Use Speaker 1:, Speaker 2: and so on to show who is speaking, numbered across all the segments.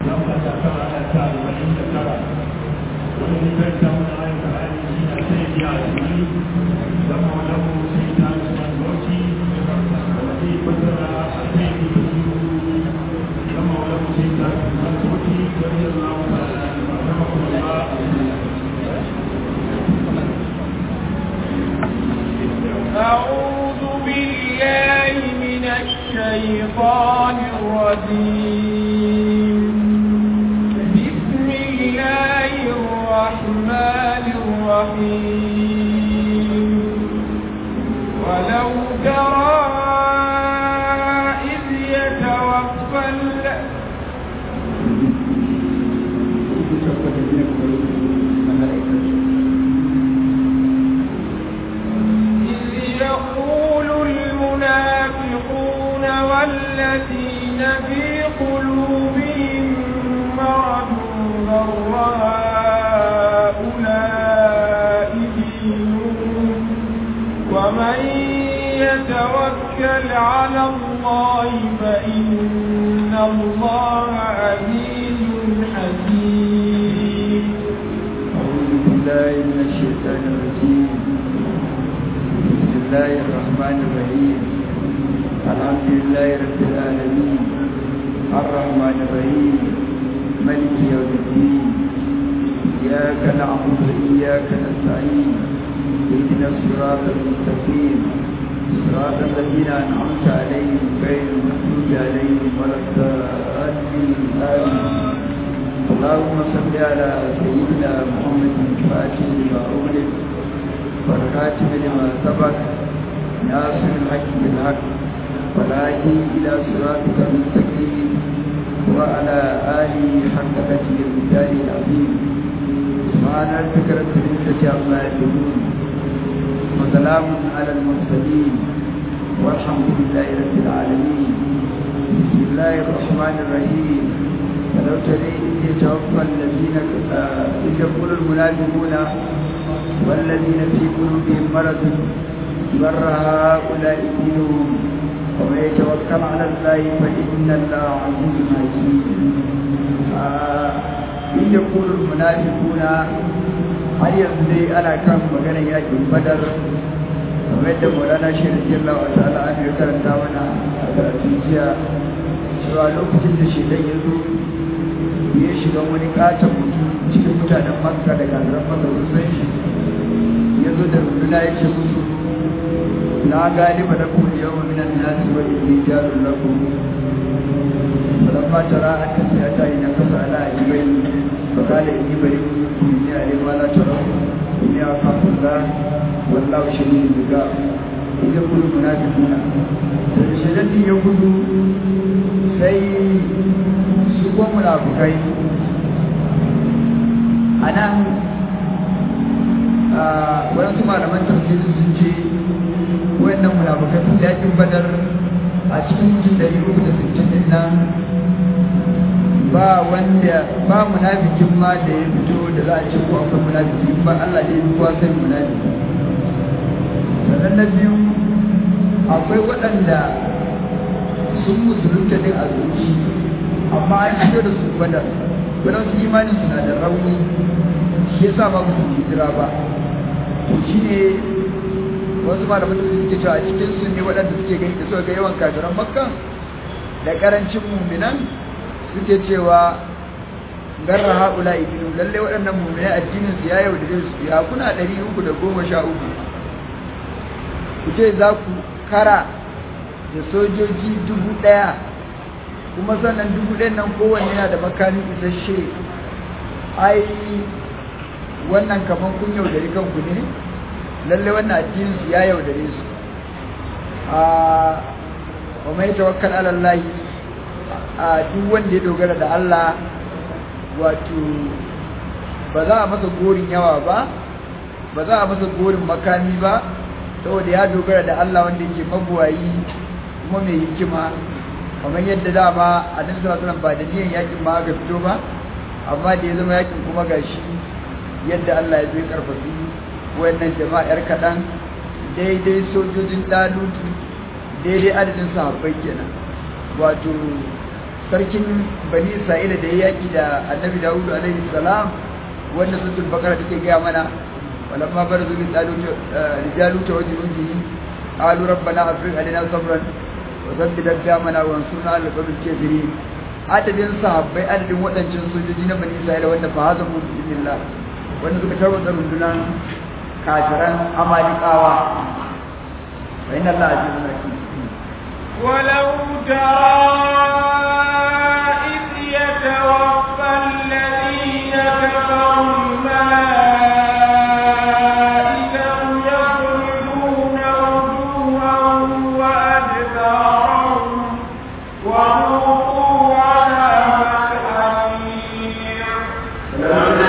Speaker 1: أعوذ بالله من الشيطان الرجيم بسم الله الرحمن الرحيم ولو ترى إذ يتوفى ال- إذ يقول المنافقون والذين في قلوبهم مرض غر هؤلاء دينهم ومن يتوكل على الله فإن الله عزيز حكيم
Speaker 2: أعوذ بالله من الشيطان الرجيم بسم الله الرحمن الرحيم الحمد لله رب العالمين الرحمن الرحيم ملك يوم الدين إياك نعبد وإياك نستعين اهدنا الصراط المستقيم صراط الذين أنعمت عليهم غير المغضوب عليهم ولا الضالين آمين اللهم صل على سيدنا محمد الفاتح لما أغلق والخاتم لما سبق ناصر الحق بالحق والهادي إلى صراطك المستقيم وعلى آله حق قدر المثال العظيم سبحان ربك رب العزة عما يصفون وسلام على المرسلين والحمد لله رب العالمين بسم الله الرحمن الرحيم ولو ترى إذ يتوفى الذين إذ يقول المنافقون والذين في قلوبهم مرض بر هؤلاء دينهم ومن يتوكل على الله فإن الله عزيز حكيم إذ يقول المنافقون har yanzu dai ana kan maganar yakin badar kamar yadda maulana shi da jalla wa ta'ala an yi karanta mana a karatun jiya cewa lokacin da shedan ya zo ya shiga wani katon mutum cikin mutanen makka da gazaran makka sun shi ya zo da runduna ya ce musu na galiba da kuma yau wa minan nasi wa inni jarun lakum falamma tara an tasiyata ina kasa ala ajibai فقال إني بريء منكم إني أعلم ما لا ترون إني أخاف الله والله شديد العقاب إذ يقول المنافقون شدد يقول sai su kuma munafukai a nan waɗansu malaman tafsiri sun ce wayannan munafukai sun yakin badar a cikin mutum ɗari uku da sittin ɗin nan ba wanda ba munafikin ma da ya fito da za a ce ko akwai munafiki ba Allah da ya fi kowa sai munafiki sannan na biyu akwai waɗanda sun musulunta din a zuci amma an fito da su badar wadda su imanin suna da rauni shi yasa ba su hijira ba to shi ne wasu malaman da suke cewa a cikin su ne waɗanda suke gani da suka ga yawan kafiran makka da karancin muminan suke cewa garra haula ibinu lalle waɗannan mu'minai addinin su ya yaudare su ya kuna ɗari uku da goma sha uku ku ce za ku kara da sojoji dubu ɗaya kuma sannan dubu ɗayan nan kowanne yana da makami isasshe ai wannan kaman kun yaudari kanku ne lalle wannan addinin su ya yaudare su a wa mai tawakkal ala Allah a duk wanda ya dogara da Allah wato ba za a masa gorin yawa ba ba za a masa gorin makami ba saboda ya dogara da Allah wanda yake mabuwayi kuma mai hikima kamar yadda dama a nan zuwa sunan ba da niyan yakin ma aka fito ba amma da ya zama yakin kuma gashi yadda Allah ya zo ya karfafi wayannan jama'ar kaɗan daidai sojojin dalutu daidai adadin sahabbai kenan wato sarkin bani isra'ila da ya yaki da annabi dawudu alaihi salam wanda suratul bakara take gaya mana walamma barzu min rijalu ta wajen unji qalu rabbana afriq alaina sabran wa thabbit aqdamana wa ansurna ala qawmil kafirin adadin sahabbai adadin waɗancan sojoji na bani isra'ila wanda fa hazamu bismillah wanda suka tarwata rundunan kafiran amalikawa wa inna allaha azizun hakim
Speaker 1: ولو ترى إذ يتوفى الذين كفروا الملائكة يضربون وجوههم وأدبارهم وذوقوا عذاب الحريق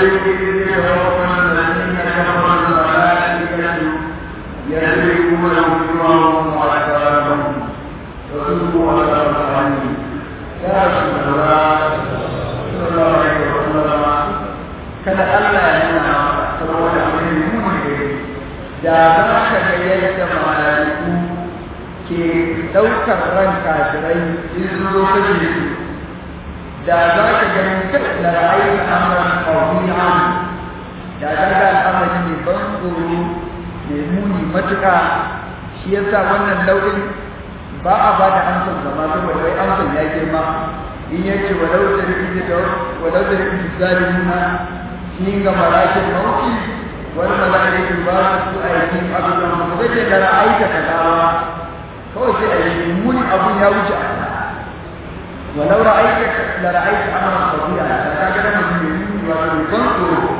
Speaker 2: kada Allah ya nuna saboda abin muni da za ka ga yadda malaiku ke ɗaukar ran kafirai in sun zo kashe su da za ka ga mutum da ra'ayi amuran ƙauniya da za ka al'amari ne ban tsoro mai muni matuƙa shi yasa wannan nau'in ba a ba da amsar zama saboda wai amsar ya girma in yace walau da rikin da walau da rikin zalimuna in ga malakin mauti wani malakin ba su aikin abin da mu zai da ra'ayta kaza kawai sai ayi muni abun ya wuce walau ra'ayta la ra'ayta amran fadila ka ga da mun yi wa ban tsoro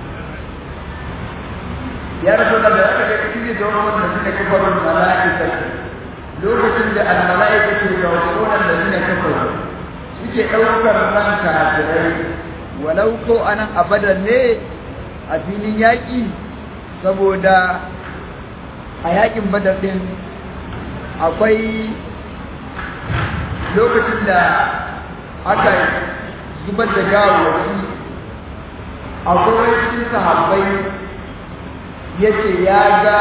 Speaker 2: ya rasu da da aka ga cikin da wannan da suka kafaru malaika lokacin da al-malaika ke ga wannan da suka kafaru suke daukar ran kafirai walau ko anan abadan ne a filin yaƙi saboda a yaƙin badar ɗin akwai lokacin da aka zubar da gawawaki akwai cikin sahabbai ya ce ya ga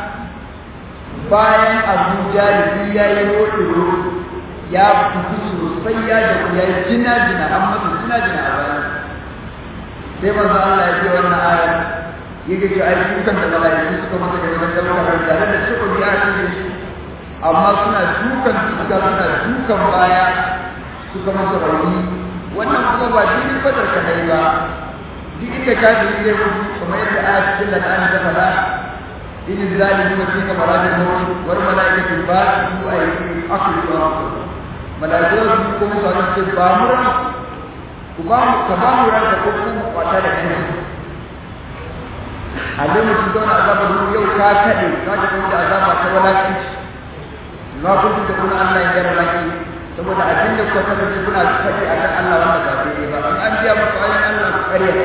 Speaker 2: bayan abu jalibi ya yi roɗo ya fito sosai ya da ya yi jina-jina an masa jina-jina a bayan sai manzo Allah ya ce wannan aya yake ce ai dukan da malaiku suka masa da wannan daukar tare da shi ya ce shi amma suna dukan suka suna dukan baya suka masa rauni wannan kuma ba dinin fadar ka dai ba duk inda ka ji zai mutu kamar yadda aya cikin lan'ani ta faɗa in zalimu fi kamarati mawt wal malaikatu ba su ai akhiru malaiku su kuma su ce ba mu ku ba mu ka ba mu ranka ko kuma kwata da kai a dai mutum zauna azabar ruhu yau ka kaɗe ka ta kuma da azaba ta walakanci na kuma da kuna Allah ya gyara laki saboda abin da kuka kasance kuna faɗi a kan Allah wanda ba daidai ba in an biya muku ayin Allah ku ƙarya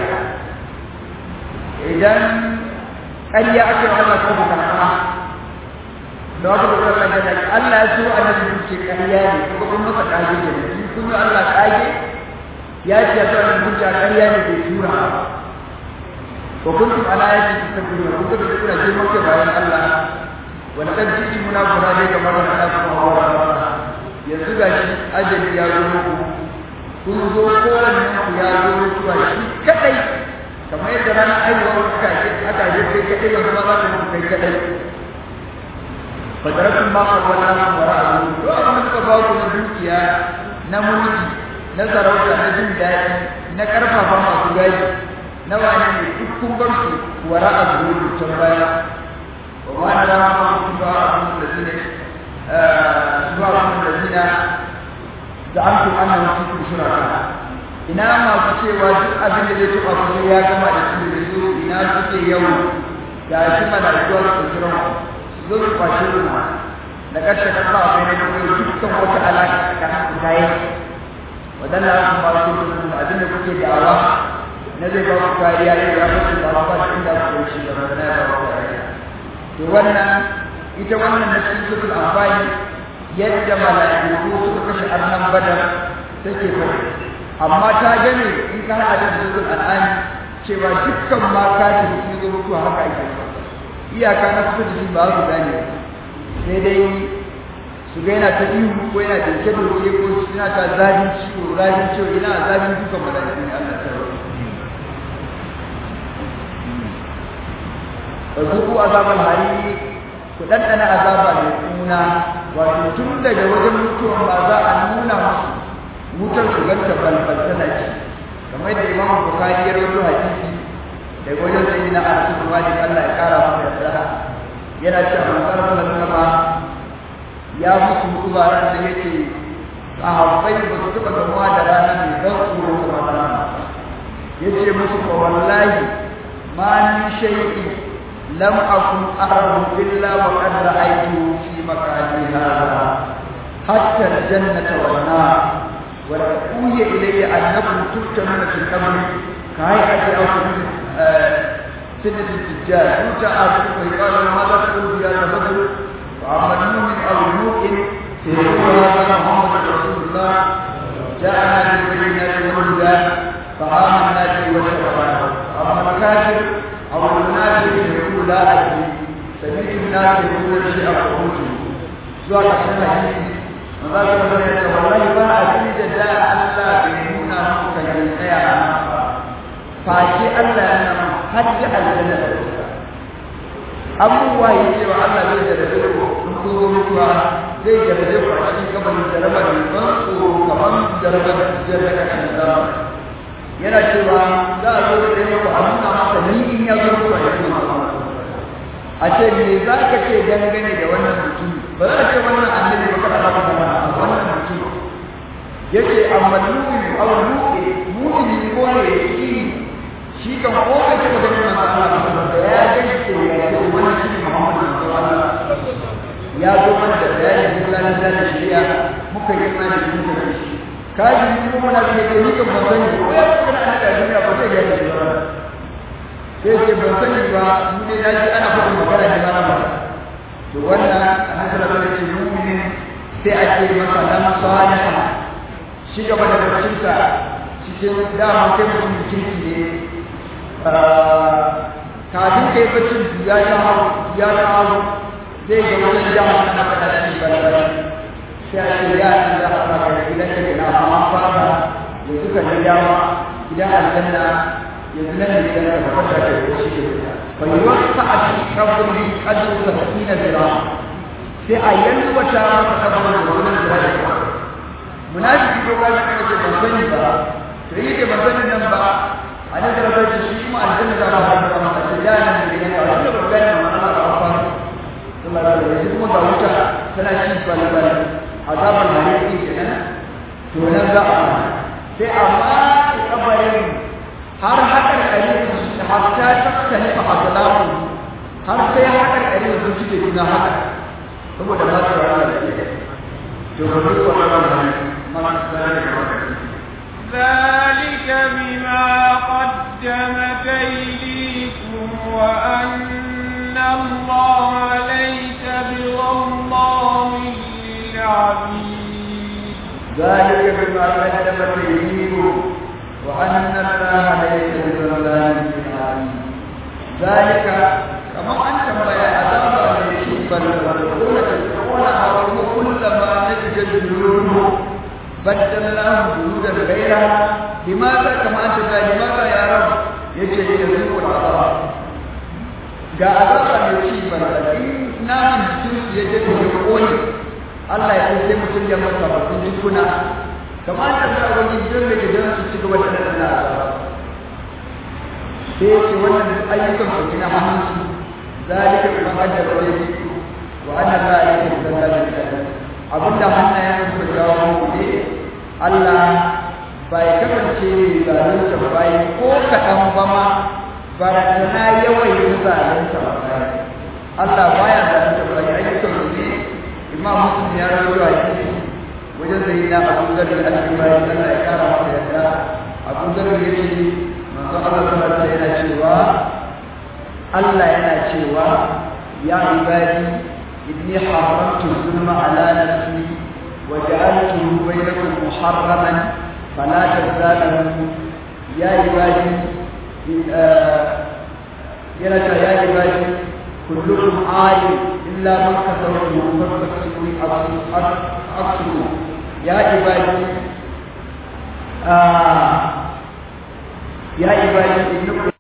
Speaker 2: idan ƙarya ake wa Allah ko ku karɓa da wata da kuma Allah ya so annabi ce ƙarya ne kuma kun masa ƙage ne kun yi Allah ƙage ya ce ya zuwa da hujja ƙarya ne bai tura wa kuntum ala ayati tasbihuna kun da kuna girman kai bayan Allah wa laqad ji'tumuna burade kamar da Allah subhanahu wa ta'ala yanzu gashi ajali ya zo muku kun zo kowanne ku ya zo mutuwa shi kadai kamar yadda ranar aiwuwar kuka ce aka je kai kadai yanzu ma za ku mutu kai kadai fadaratun ma kawai na kuma ra'ayi to abin da suka ba ku na dukiya na mulki na sarauta na jin daɗi na ƙarfafa masu gadi na wani ne duk kun bar su wara a zuwa can baya wa ma na rama kun ba a kun da zine zuwa kun da zina da an kun ana wasu kun shuraka ina masu cewa duk abin da zai taɓa kuma ya gama da su da su ina suke yau da shi malaikuwa su kiran su zo su kwashe ruwa da ƙarshe ƙasa a bai na kuma dukkan wata alaƙa tsakanin su ta yi wadanda aka ba su da abinda kuke da'awa na zai ba ku kariya ne ya ba su da ba su inda ku shi da magana ya ba ku kariya to wannan ita wannan na cikin sukul amfani yadda mala'iku suka kashe arnan badar take fari amma ta gane in ka haɗa da sukul al'ani cewa dukkan ma kafin sun zo mutuwa haka ake iyaka na kusa da shi ba su gane sai dai su su ga yana ta ihu ko yana dinke doke ko yana ta zafin ciwo zafin ciwo ina zafin dukan mala'iku ne Allah ta rawa fazuku azabal hari ku ɗanɗana azaba mai kuna wato tun daga wajen mutuwan ba za a nuna musu wutar su ganta balbal tana ci kamar da imamu bukari ya rawaito hadisi daga wajen sai na anas bin malik Allah ya kara masa yarda yana cewa manzon sallallahu ya musu mutuwa ran da yake sahabbai ba su taɓa gamuwa da rana mai ban tsoro kamar rana yace musu fa wallahi ma min shay'in لم أكن أعرف إلا وقد رأيته في مكاني هذا حتى الجنة والنار ولقد أوحي إلي أنكم تفتنون في القبر كهيئة أو سنة الدجال يؤتى آخركم ويقال ماذا تقول في هذا الرجل وأما المؤمن أو المؤمن فيقول هذا محمد رسول الله جاءنا بالبينات والهدى فآمنا به واتبعنا أما الكافر أو المنافق يقول لا أدري سمعت الناس يقول شيئا فقلت zuwa ƙarshen hadisi maza su zama ya ce wallahi ba a ji da da Allah bai nuna muku kan yi tsaya a nan ba face Allah ya nuna har ji aljanna da wuta abubuwa ya ce wa Allah zai jarabe ku in ku zo mutuwa zai jarabe ku a cikin gabanin jarabar mai ban tsoro kamar jarabar jarabar ƙarshen zamani yana cewa za a zo da ɗaya ku a nuna masa ni in ya zo ku a yi a ce me za ka ce dangane da wannan mutum ba za a ce wannan annabi ba kada ba ka zama wannan mutum yace amma mu'min aw mu'min mu'min ko ne shi shi kan ko ka ce ba ganin manzo Allah ba ya ga shi ya ce wannan shi Muhammadu sallallahu alaihi wasallam ya zo mana da bayanin Allah da shari'a muka yi imani da muka shi kaji ko muna da ke ni kan ban sani ko ya kuma ana da duniya ba zai gane shi ba sai ce ban sani ba mu dai na ji ana faɗin magana ne ba na ba to wannan annabi sallallahu alaihi wasallam mu'minin sai a ce masa lam salih shi gaba da bacinsa cikin dama kai mutum kirki ne kafin kai bacin ya ta hau ya ta hau zai ga wajen jama'a na faɗa shi ba da sai a ce ya ci za a saka da gidan ka gina amma an fara yanzu ka ji dama gidan aljanna yanzu nan ne gidan ka fata da shi ke fa yuwaffa a cikin kabri qadru sabina zira sai a yalwata masa kabrin da wannan zira da munafiki ko kai ka ce ban sani ba to yi da ban sani nan ba a nan da rabar shi kuma aljanna za ba ta masa sai ya nan ne gidan ka wanda ba gani ma Allah ba fa sallallahu alaihi wasallam kuma ga wuta tana ci balbal azabar maliki kenan to nan za a sai amma kabarin har hakan kare su hatta tattali fa azlamu har sai hakan kare su suke gina haka saboda ba su rana da ke to ba duk wannan ma
Speaker 1: ذلك بما قدمت أيديكم وأن الله ليس بظلام للعبيد
Speaker 2: ذلك بما قدمت ايديكم وان الله ليس بظلام للعبيد ذلك كما انت ما عذاب عليك بل تقول تقول او كلما نجد الجنود بدلناهم جنودا غيرها لماذا كما انت لماذا يا رب يجي يذوق العذاب ga azaba mai ci banda in namun jikin ya je ya kone Allah ya sai mutum ya masa bakin jikuna kamar da za wani gidan da gidan su ci gaba da nan sai ce wannan ayyukan su kina hannun su zalika kuma hajjar da yake wa anna la ilaha illa allah abinda hannayen su jawo mu ne Allah bai kasance zalunta bai ko kaɗan ba ma barazana yawan yin zalunta ba Allah baya zalunta bai ayyukan su ne imam muslim ya rawaito hadisi wajen sai na Abu Dharr al-Ghifari Allah ya kara masa yarda Abu Dharr ya ce manzo Allah sallallahu alaihi yana cewa Allah yana cewa ya ibadi inni haramtu zulma ala nafsi wa ja'altuhu bainakum muharraman fala tazalamu ya ibadi yana ta ya ibadi kullukum alim إلا من كسره فاستكسروا أكسروا يا عبادي آه يا عبادي إنكم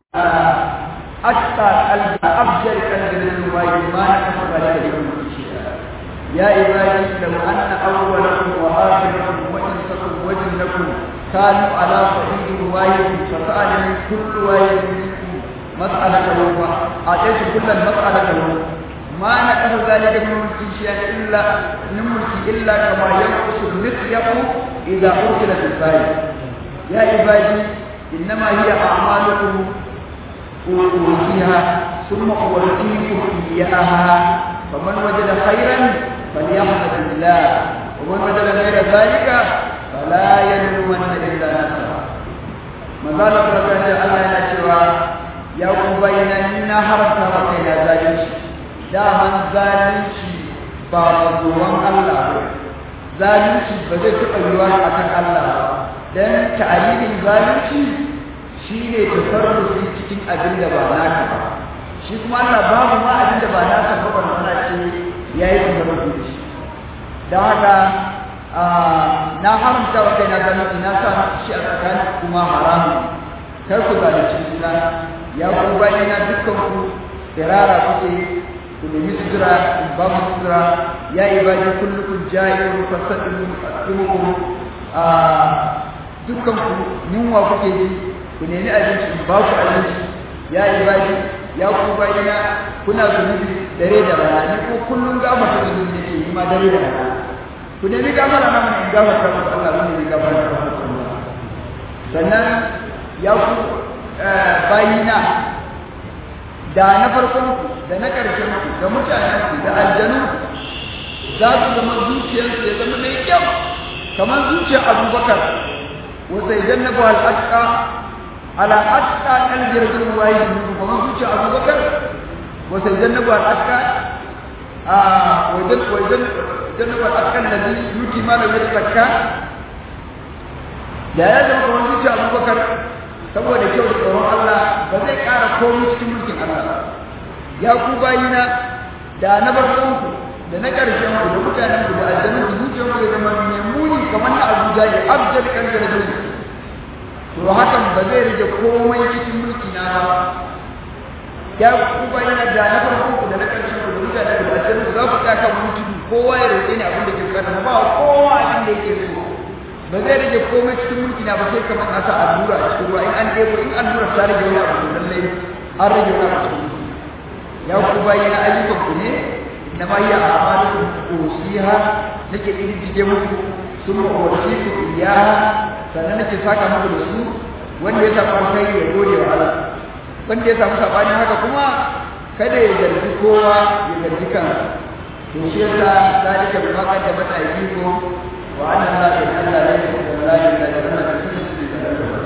Speaker 2: أتقى قلب أفجر قلب للرواية ما نقص ذلك لكم شيئا يا عبادي لو أن أولكم وآخركم وإنسكم وجنكم كانوا على صعيد واحد فسألني كل واحد منكم مسألة وأعطيت كل المسألة له ما نقص ذلك من ملك شيئا إلا من ملك إلا كما ينقص المخيط إذا أرسل في الفايل يا عبادي إنما هي أعمالكم أوتيها ثم أوتيكم إياها فمن وجد خيرا فليحمد الله ومن وجد غير ذلك فلا يلومن إلا نفسه ما زال فرقان الله yana cewa ya ku bayyana ni na haramta wa kaina zalunci daman zalunci ba mazuwan Allah ba zalunci ba zai taɓa yiwuwa a kan Allah ba don ta'alilin zalunci shi ne tasarrufi cikin abin da ba naka ba shi kuma Allah babu ma abin da ba naka ba ba mana ce ya yi tasarrufi da shi don haka na haramta wa kaina zalunci na sa shi a tsakanin kuma haramun kar ku zalunci juna ya ku bayyana dukkan ku tsirara kuke ku nemi sutura in ba mu sutura ya ibadi kullukum ja'irun fasaddukum a dukkan ku yunwa kuke ji ku nemi abinci in ba ku abinci ya ibadi ya ku bayyana kuna zunubi dare da rana ni ko kullum gafarta zunubi ne ke ma dare da rana ku nemi gafara na mun in gafarta muku Allah mun nemi gafara na muku sannan ya ku bayina da na farkon ku da na ƙarshen ku da mutanen ku da aljanu za su zama zuciyarsu ya zama mai kyau kamar zuciyar abubakar wata idan na buhal aska ala aska ɗan jirgin waye ne kamar zuciyar abubakar wata idan na buhal aska a wajen wajen idan na buhal aska da zai yuki ma da wani zakka da ya zama kamar zuciyar abubakar saboda kyau da tsoron Allah ba zai ƙara komai cikin mulkin Allah ya ku bayina da na farkon ku da na ƙarshen ku da mutanen ku da aljanun ku zuciyar ku ya zama mai muni kamar na Abuja ya abjad kan garjin to hakan ba zai rage komai cikin mulki na ba ya ku bayina da na farkon ku da na ƙarshen ku da mutanen ku da aljanun ku za ku tsaka mutu kowa ya roƙe ni abin da ke bukata ba kowa abin da yake so ba zai rage komai cikin mulki na ba sai kamar na sa allura a cikin ruwa in an ɗebo in allura ta rage wani abu lallai an rage wani abu cikin ya ku bayyana ayyukan ku ne na ma yi a'malukum usiha nake iddige muku sun umarci ku iyaha sannan nake saka muku da su wanda ya samu alkhairi ya gode wa Allah wanda ya samu sabanin haka kuma kada ya zargi kowa ya zargi kansa to shi yasa zalika bi ma qaddamat aydikum وأن الله إلا ليس كذلك لأن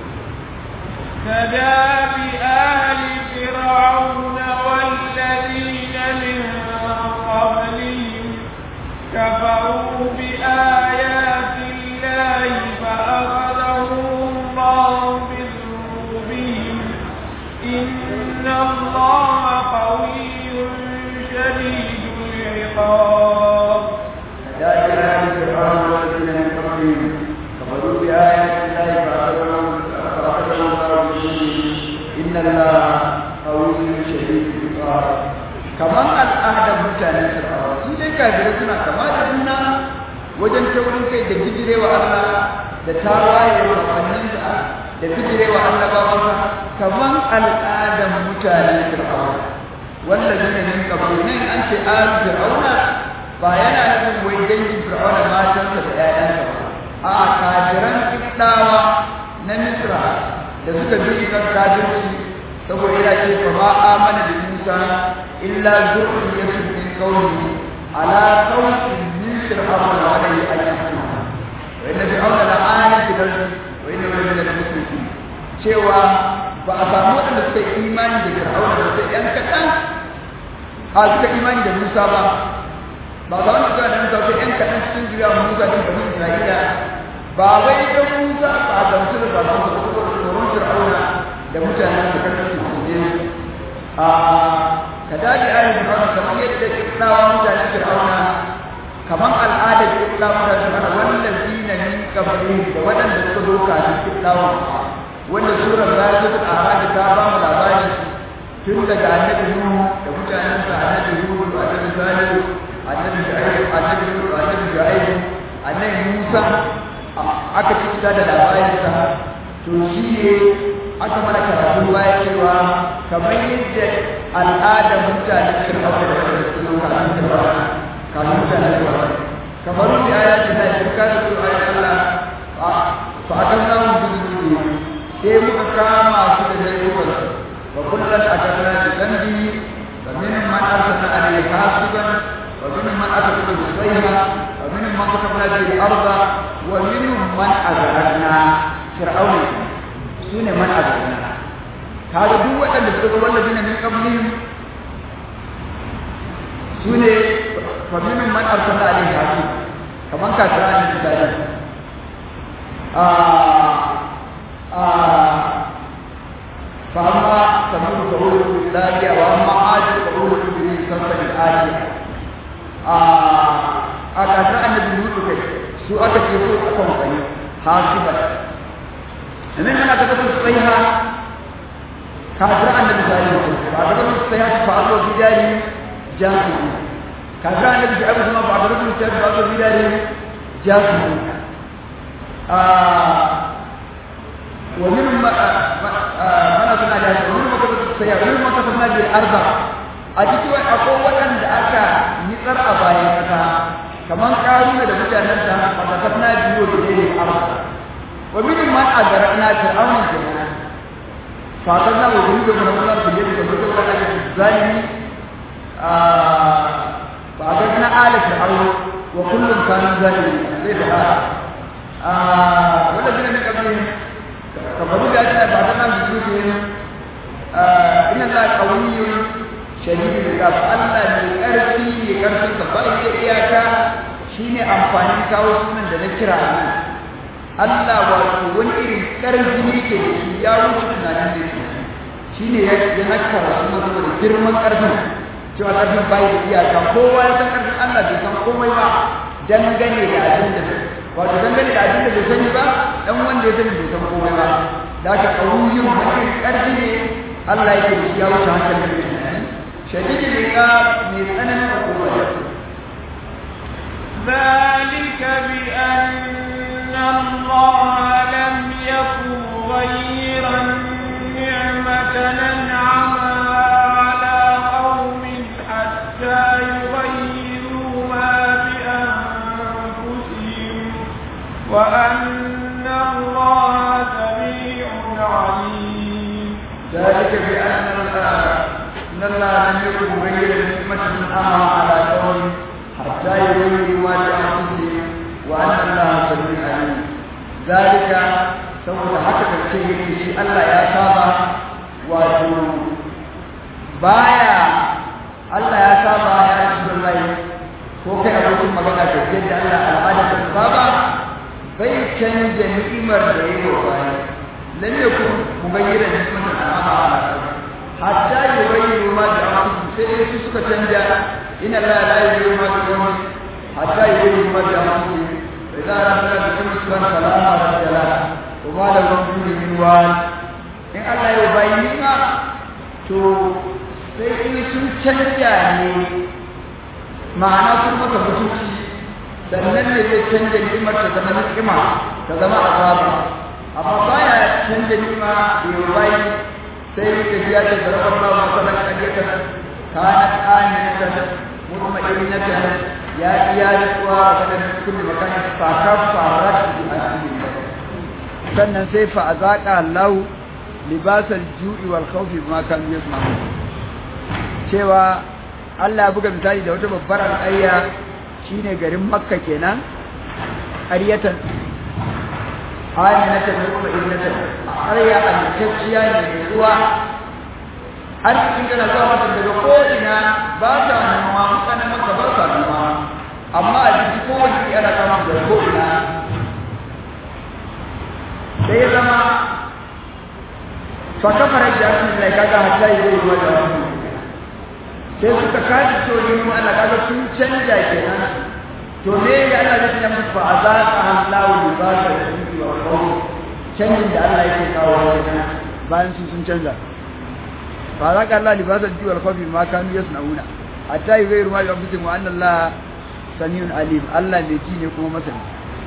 Speaker 1: كداب آل فرعون والذين من قبلهم كفروا بآيات الله فأخذهم الله بذنوبهم إن الله قوي شديد العقاب
Speaker 2: كذلك آل فرعون والذين من قبلهم كفروا بآيات الله فأخذهم فأخذهم الله بذنوبهم إن الله قوي شديد العقاب kamar al'adar mutanen fir'auna su dai kafirai suna kama da juna wajen taurin kai da bijirewa Allah da tawaye wa fanninsa da bijirewa annabawansa kamar al'adar mutanen fir'auna wanda zai min kabul nan an ce al fir'auna ba yana nufin wai dangin fir'auna matansa da ƴaƴansa ba a'a kafiran kiddawa na misra da suka bi kan kafirci saboda yana ce fa ma amana da Musa illa zurriyatun min qawmi ala qawmin min fir'auna wa alayhi ayyahu wa inna fir'auna la ayat fil ardi wa inna min al-muslimin cewa ba a samu waɗanda suka yi imani da fir'auna da sai yan kaɗan a suka imani da Musa ba ba za mu ga nan sauke ɗan kaɗan cikin jira Musa din bani Isra'ila ba wai dan Musa ba a gamsu da ba su da tsoron Fir'auna da mutanen da kan su ne a kadaji ayin Fir'auna kamar yadda kiblawa mutane fir'auna kaman al'adar kiblawa mutane fir'auna wannan zina min qabli da wadanda suka zo kafin kiblawa wanda surar zalisul a'raj ta ba mu labari tun daga annabi nuhu da mutanensa annabi hudu annabi salihu annabi shu'aib annabi nuhu annabi shu'aib annabi musa aka ci da labarinsa to shi ne aka mana karatu baya cewa kamar yadda al'ada mutanen fir'auna da wanda su zo kafin fir'auna kafin mutanen fir'auna kamar da ya ce na shirka da su ayi Allah fa akan namu bidu sai muka kama su da laifukan wa kullum akarna bi dambi wa minhum man arsalna alayhi hasiban wa minhum man akhadha bi sayha wa minhum man katabna bi al-ardh wa minhum man azraqna fir'auna sune man azraqna kaga duk waɗanda suka ga wallazi min qablihim sune fa minhum man arsalna alayhi hasib kaman kafira ne misali a a fa amma sabu qawlu daliya wa amma adi qawlu bi sabbi al-adiya a a kafira annabi lutu kai su aka ce su aka mutane hasiban nan ana ta kasu tsaiha kafir annabi sallallahu alaihi wasallam ba da su sai fa Allah bidari jasu kafir annabi shi abu kuma ba da su sai fa Allah bidari jasu ah wa min ma mana suna da wani maka su sai wani maka suna da arba a cikin akwai waɗanda aka nitsar a bayan kasa kaman karuna da mutanen da aka kafna biyo da dai arba wa min man agarna fir'auna kenan فأخذنا وجنود من الله في اليد وجنود على الظالم فأخذنا آل فرعون وكل كانوا ظالمين ليس والذين من قبلهم كفروا بآياتنا بعدنا بجنودهم إن الله قوي شديد العقاب الله mai ƙarfi ne ƙarfin sa ba ya iyaka shine amfanin kawo sunan da na kira ne Allah wato wani irin ƙarfi ne ke da shi ya wuce tunanin da yake shi ne ya ya nakara suna saboda girman ƙarfin cewa ƙarfin bai da iyaka kowa ya san ƙarfin Allah bai san komai ba dangane da abin da wato dangane da abin da bai sani ba dan wanda ya sani bai san komai ba da haka ƙauyun wani ƙarfi ne Allah yake da shi ya wuce hankalin da yake shadidi ne ka mai tsananin hukuma
Speaker 1: ذلك بأن الله لم يكن غيرا نعمة أنعمها على قوم حتى يغيروا ما بأنفسهم وأن الله سميع عليم
Speaker 2: ذلك بأن إن الله لم يكن غير نعمة أنعمها على قوم حتى يغيروا ما بأنفسهم وأن الله سميع عليم ذلك saboda haka kace yake shi Allah ya saba wato baya Allah ya saba ya Rasulullahi ko kai abokin magana da yadda Allah al'ada ta saba bai canja ni'imar da yake baya lam yakun mugayyira ni'matan amma hatta yughayyiru ma bi anfusihim sai su suka canja inna la la yughayyiru ma bi qawmin hatta yughayyiru ma bi anfusihim idza arada bikum isran salama rajala wa ma la yughayyiru min wal in Allah ya bayi ni'ima to sai in sun canja ne ma'ana sun maka mutunci sannan ne zai canja ni'imar ta zama ni'ima ta zama azaba amma baya canja ni'ima da bayi sai ka ji ya ce zarafar ba wa sanar ƙaryata kanat aminatan mutma'innatan ya iya rikuwa a sanar kulli makanin fakar farat bi asilin sannan sai fa azaqa Allah libasal ju'i wal khawfi bima kanu yasma'un cewa Allah ya buga misali da wata babbar al'ayya shine garin Makka kenan ƙaryatan aminatan mutma'innatan ƙarya amintacciya ne mai ruwa har cikin kana zuwa mata daga ko'ina ba ta noma mutanen maka ba sa noma amma a jiki kowace yana kama daga ko'ina sai ya zama fa kafara da asin da kaga hatta yi zai ruwa da wani sai suka kaji to ne mu Allah kaga sun canja kenan to me ya Allah zai tana musu fa azaqa Allahu libasa al-khufi wa khawf canjin da Allah yake kawo kenan bayan su sun canja fa azaqa Allah libasa al-khufi wa khawf ma kanu yasnauna hatta yughayyiru ma bi anfusihim wa anna Allah samiyun alim Allah mai ji ne kuma masani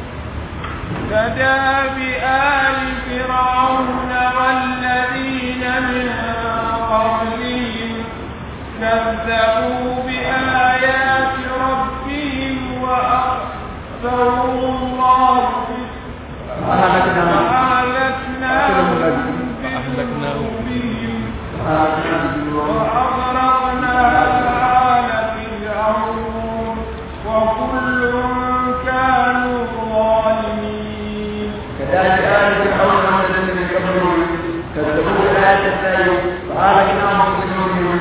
Speaker 1: كداب آل فرعون والذين من قبلهم كذبوا بآيات ربهم وأكثروا الله فأهلكناهم بذنوبهم وأغرقنا آل فرعون وكل كانوا ظالمين
Speaker 2: كذلك آل فرعون والذين من قبلهم كذبوا بآيات الله فأهلكناهم بذنوبهم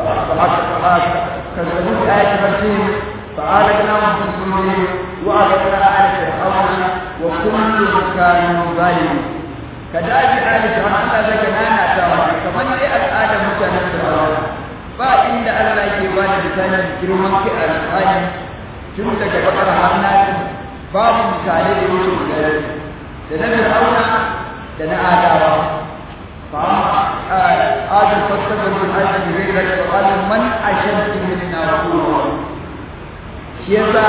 Speaker 2: كذبوا بآيات ربهم فأهلكناهم بذنوبهم وأغرقنا آل فرعون وكل كانوا ظالمين كذلك آل فرعون الله ذاك نانا تاوى كمان لي الآدم متنا فرعون ba inda Allah ke ba da misalin girman kai a alƙali tun daga bakar har nasi babu misalai da yake guda da na fir'auna da na adawa fa adu fastabar bil ardi ghayra qal man ashaddu minna quwwa shi yasa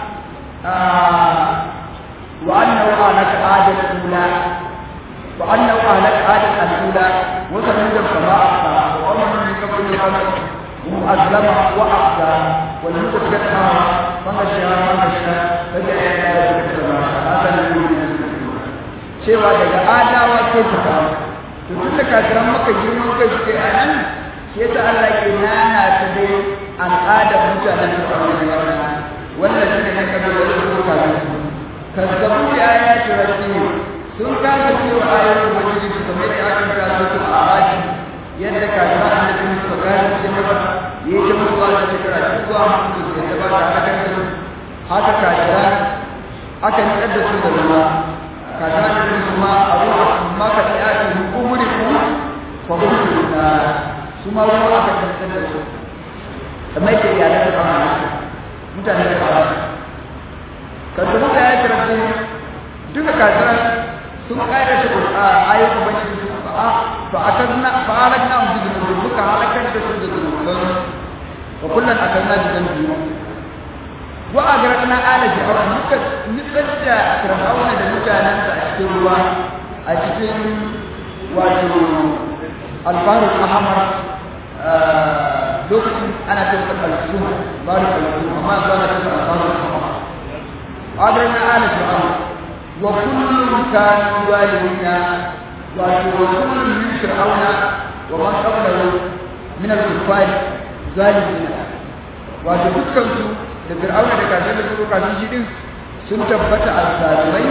Speaker 2: wa annahu alaka adal ula wa annahu alaka adal al-ula wa sanada kama aqsa wa man min qabl al-qamar أسلم وأحسى والمتكت هذا فمشى فمشى فجاء إلى ذلك هذا الذي cewa daga adawa sai ta kawo to tun da kafiran maka girman kai suke a nan shi yasa Allah ke nana ta dai al'adar mutanen da ba wani wannan wannan shine na kabi da su ka ga kazzabu ya ya tirati sun kaga cewa ayoyin ubangiji su kamar da aka kira su a araji yadda kafiran annabi suka gane ce maka yi ta mutuwa da shekara zuwa mutu da ta ba ta haka su haka kafiran aka nikar da su da ruwa kaza da su ma abu amma ka ta yaki umuri ku fa ku na su ma ruwa aka kantar da su kamar yake iyalan da kama mutane da kama kan su muka yaki rabbi duka kaza sun kaida shi a ayyukan bacci su a fa akanna fa alakna mu bi duka halakar da su da zunuban wa kullun akanna bi zambi wa agraqna ala fir'auna muka nitsar da fir'auna da mutanensa a cikin ruwa a cikin wato albarul ahmar lokacin ana cewa al-sum barul al-sum amma zana cewa albarul ahmar agraqna ala fir'auna wa kullun kanu zalimina wato wa kullun min fir'auna wa man qablahu min al-kuffar zalimina wato dukkan su da fir'auna da kafin da su kafin shi din sun tabbata a zalimai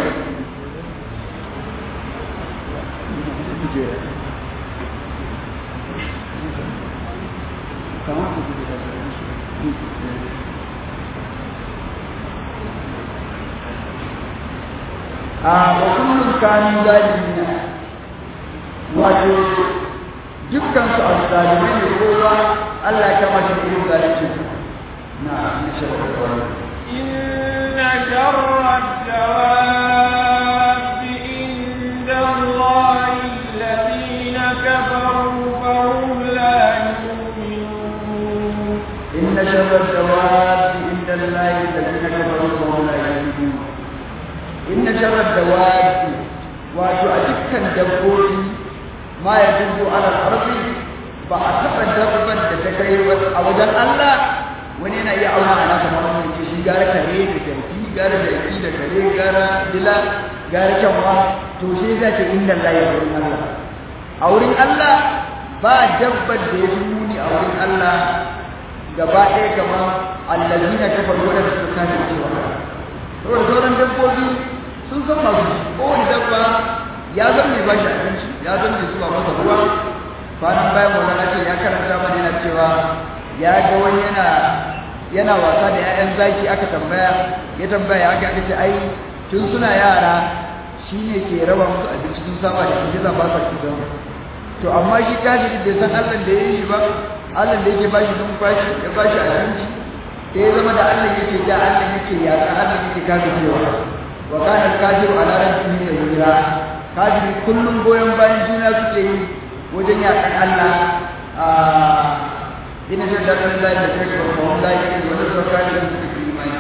Speaker 2: a wakullun kanu zalimina wato dukkan su a zalimai ne kowa Allah ya kama shi irin zalincin نعم إن شر الدواب
Speaker 1: إن شر الدواب عند الله الذين كفروا فهم لا يؤمنون
Speaker 2: إن شر الدواب عند الله الذين كفروا فهم لا يؤمنون إن شر الدواب وتؤتك الدبوس ما يدب على الأرض بعد دبا تتكير أوجل الله wani yana iya auna a nasa mamman ce shi gara kare da jarki gara jarki da kare gara dila gara kyanwa to shi za ce inda Allah ya wurin Allah a wurin Allah ba dabbar da ya fi muni a wurin Allah gaba ɗaya kamar allazi na kafar wadda suka kane cewa saboda sauran dabbobi sun san masu kowane dabba ya zan mai bashi abinci ya zan mai zuba masa ruwa kwanan bayan wannan ce ya karanta mana yana cewa ya ga wani yana yana wasa da 'ya'yan zaki aka tambaya ya tambaya aka aka ce ai tun suna yara shi ne ke raba musu abinci sun saba da shi ba sa cutar to amma shi kafiri bai san Allah da ya yi ba Allah da yake bashi numfashi ya bashi abinci sai ya zama da Allah yake da Allah yake ya san Allah yake kafircewa wa kana kafiru ala rabbihi yahira kafiri kullum goyon bayan juna suke yi wajen yakan Allah a ina da dadin da da take ba ko da yake wani sarkari da suke imani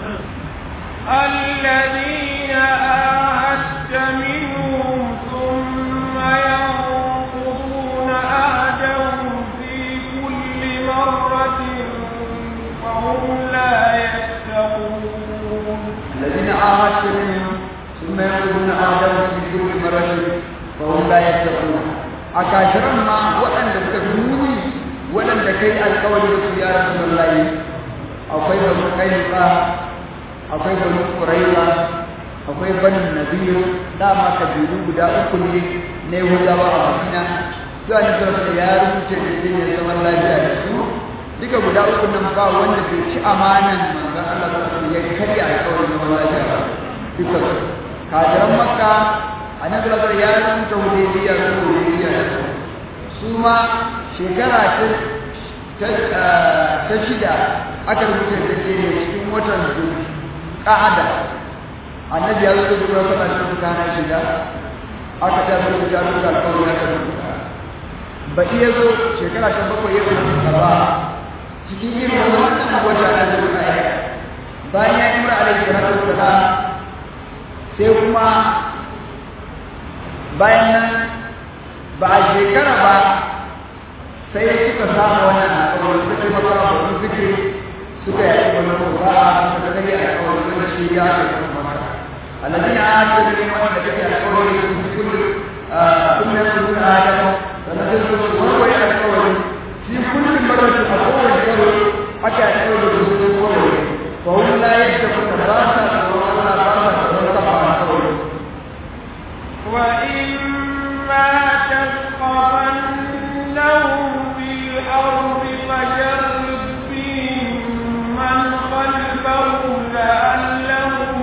Speaker 1: الذين آهدت منهم ثم ينقضون عهدهم في كل مرة وهم لا يتقون
Speaker 2: الذين عاهدت منهم ثم ينقضون عهدهم في كل مرة وهم لا يتقون أكاشرا ما وأن تكفروني وأن تكي القول يا رسول الله أقول لكم كيف akwai banu quraiza akwai banu nadir dama kabilu guda uku ne na yahudawa a madina zuwa ne da ya rubuce da jin zaman lafiya da su duka guda uku nan ba wanda bai ci amanan manzon Allah sallallahu alaihi wasallam ya karya alƙawarin zaman lafiya duka kafiran makka annabi sallallahu ya rubuta hudaybiya ko hudaybiya su ma shekara ta ta shida aka rubuta da cikin watan zuwa ƙa'ada annabi ya zo da ruwa fada da suka hana shiga aka ta zo da jaru da alƙawari aka rubuta ba iya zo shekara ta bakwai ya zo ba cikin irin wannan wata da zuwa ya bayan ya imra alaihi salatu wassalam sai kuma bayan nan ba a shekara ba sai suka samu wannan alƙawari suka yi maka ba zikiri suka yi wani ba suka gani a kawai wani shi ya ke kuma maka alladina aka yi wanda take a kawai su kullu kuma su suna adam sannan sai su warware a kawai shi kullum maratu a kowane karo aka yi kawai da su su warware fa wani la yadda kuma ba sa tsoron Allah ba sa tsoron kafa a kawai
Speaker 1: وإما تثقفنهم في الأرض فجرب بهم من خلفهم لعلهم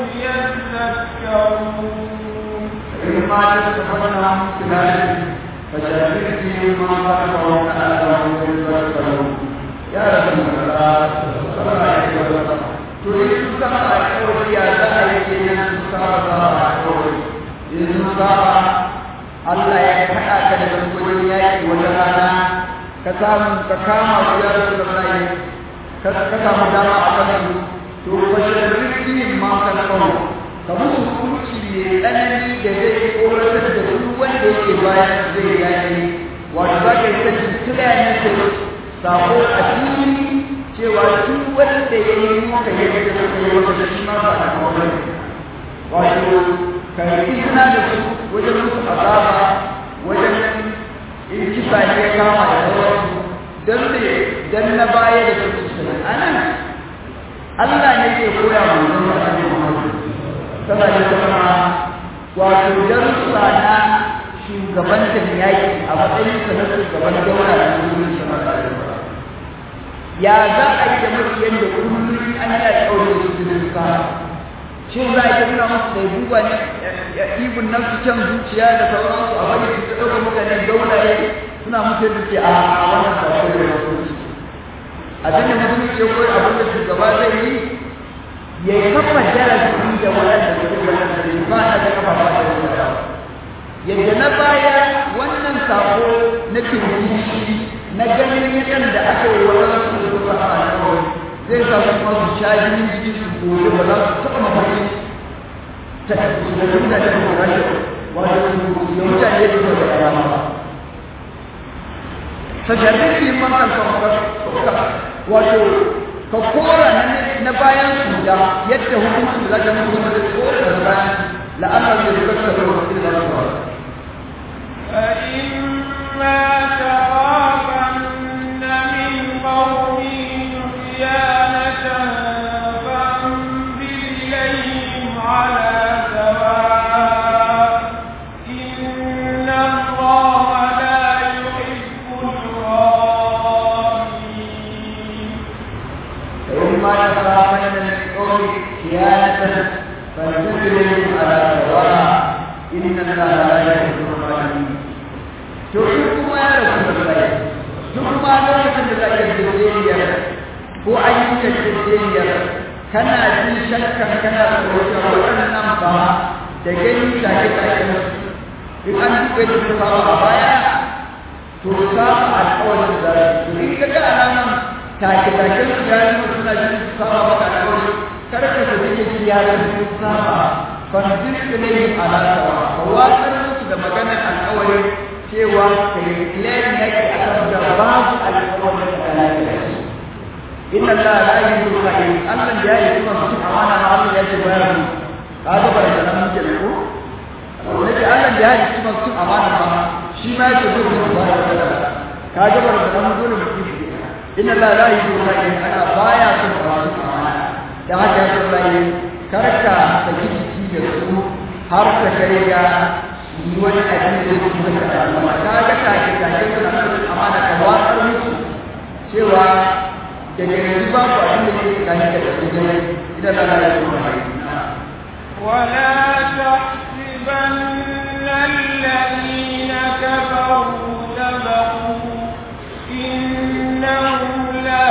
Speaker 1: يذكرون
Speaker 2: إما تستفدنا خلال فشرك فيهم ما خلفهم لعلهم يذكرون يا رسول الله صلى الله عليه وسلم تريد سبع أشهر يا ذلك أن سبع أشهur in saba Allah ya haɗa ka da bangonin yaƙi wata rana ka samu ka kama su ya rasu da rai ka samu dama a kan su to bashin rikin ma ka kawo ka musu hukunci mai tsanani da zai koratar da duk wanda yake bayan zai yaƙi wato za ka yi ta tuntula ne sai sako a fili cewa duk wanda ya yi muka yi da suka yi wata shi ma ba da kawai wato karfi suna da su wajen musu azaba wajen in kisa ne kama da sauransu don ne don na baya da su su anan Allah ne ke koya mu don sa ne sana da kuma wato darussa na shugabantar yaƙi a matsayin sa na shugaban daura da musulunci ya za a yi da mafiyan da kullum an yi alƙawarin su su sa shin za a yi nuna musu da duba ne ya ibun nafsu can zuciya da sauransu a bari su ɗauka mutane gauraye suna musu yadda ke a wannan sako da musulunci abin da musulunci ko abin da shugaba zai yi ya yi kafa darasi da waɗanda su yi wannan da ba a da kafa ba da wanda yadda na baya wannan sako na kirkishi na ganin yadda aka yi waɗansu da suka a kawai zai sa su kuma su sha jinin jiki su gobe ba za su taɓa mafarki ta da nuna da kuma rashin wato ya mutane da kuma da karama ba ta jami'in yin makan wato ka kora na bayan su da yadda hukuncin da za ka mutu da kora da bayan la'amar da suka taɓa wasu da za su
Speaker 1: فإما تخافن من قوم خيانة فانبذ إليهم على سواء إن الله لا يحب الخائنين
Speaker 2: فإما تخافن من قوم خيانة فانبذ على سواء إن الله لا يحب الظالمين to in kuma duk ma lokacin da za ka yarjejeniyar ko an yi yarjejeniyar kana jin shakkan kana tsoron waɗannan ba da gani take-take in an duka da su saba a baya to saba alƙawarin da su in ka ga alaman take-taken su ya nuna suna jin su saba maka alƙawari kar ka su take kiyaye su saba kwanjin su ne alaƙawa ka watsar musu da maganar alƙawari cewa ka yi kilayen yaki a kan da babu alƙawarin da kana yi inna Allah la yuhibbu al-kha'in Allah ya yi kuma su amana ma Allah ya ce bayar ka ga bar da nan muke ko nake Allah ya yi kuma su amana ma shi ma yake zo da bayar da ka ga bar da nan dole mu yi inna Allah la yuhibbu al-kha'in ana baya son ba su amana da haka ya Allah yi karka ta jiki da su har ta kai ga yi wani abin da yake da al'amma ka ga ta ke ta ke da amana ka watsar musu cewa daga yanzu ba ku abin da ke tsakanin da su gani idan Allah ya yi
Speaker 1: ولا تحسبن الذين كفروا سبقوا إنهم لا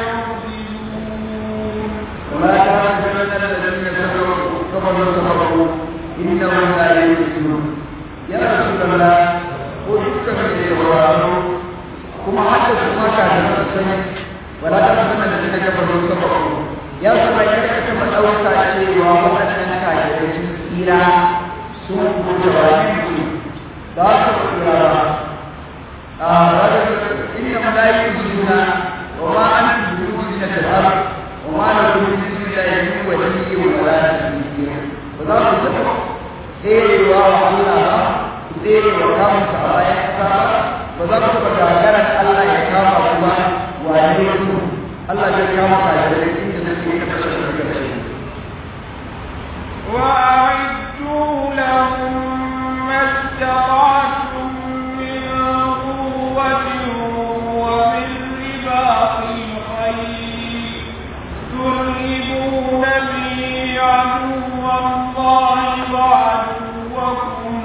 Speaker 1: يعجزون
Speaker 2: ولا تحسبن الذين كفروا كفروا سبقوا إنهم لا يعجزون يا رسول الله قل كفر kuma hadda su maka da sani wala ta sanar da suka gaba da suka ba ya su bai karka ta madauka cewa waɗannan kafirai sun tsira sun kuma wani su za su tsira ba a wadda inna malayi suna wa ma an fi dubu na tabar wa ma da dubu da ya yi wa ni wa wala da ni ba za ku taɓa tserewa wa Allah ba ku tsere wa kamunsa a bayan kasa ba ba za ku taɓa gagarar Allah ya kama ku ba wane su Allah zai kama kajirai inda suke kashe su kashe
Speaker 1: وأعدوا لهم ما استطعتم من قوة ومن رباط الخيل ترهبون به عدو الله وعدوكم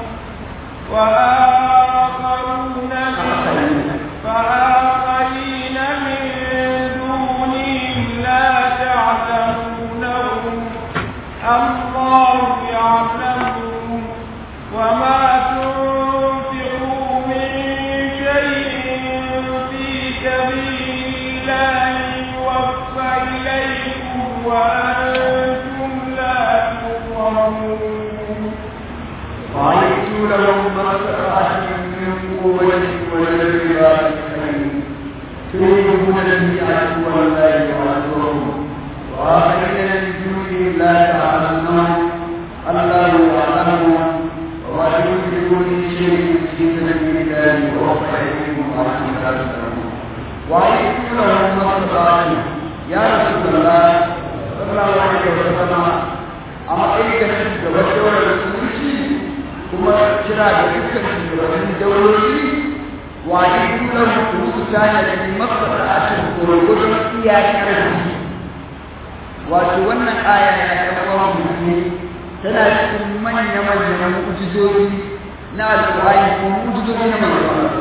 Speaker 1: وآخرون من فآخرين من دونهم لا تعلمونهم الله يعلمهم وما تنفقوا من شيء في سبيل الله يوفى إليكم وأنتم لا تظلمون
Speaker 2: وعيدوا لهم ما استطعتم من قوة وللرباط الخيل تريدون به عدو الله وعدوهم وآخرين من دونه لا تعلمون الله يعلمهم وما تنفقوا من شيء في سبيل الله يوفى إليكم وأنتم لا تظلمون وعيدوا لهم ما استطعتم يا رسول الله صلى الله عليه وسلم a matsayin da shugaban daular musulunci kuma kira da dukkan shugabannin daurori wani dunan musu ta ne da mafasa a cikin gurgudun iya karfi wato wannan aya ya kawo musulmi tana cikin manya-manyan mu'ujizoji na alƙur'ani ko mu'ujizoji na manzon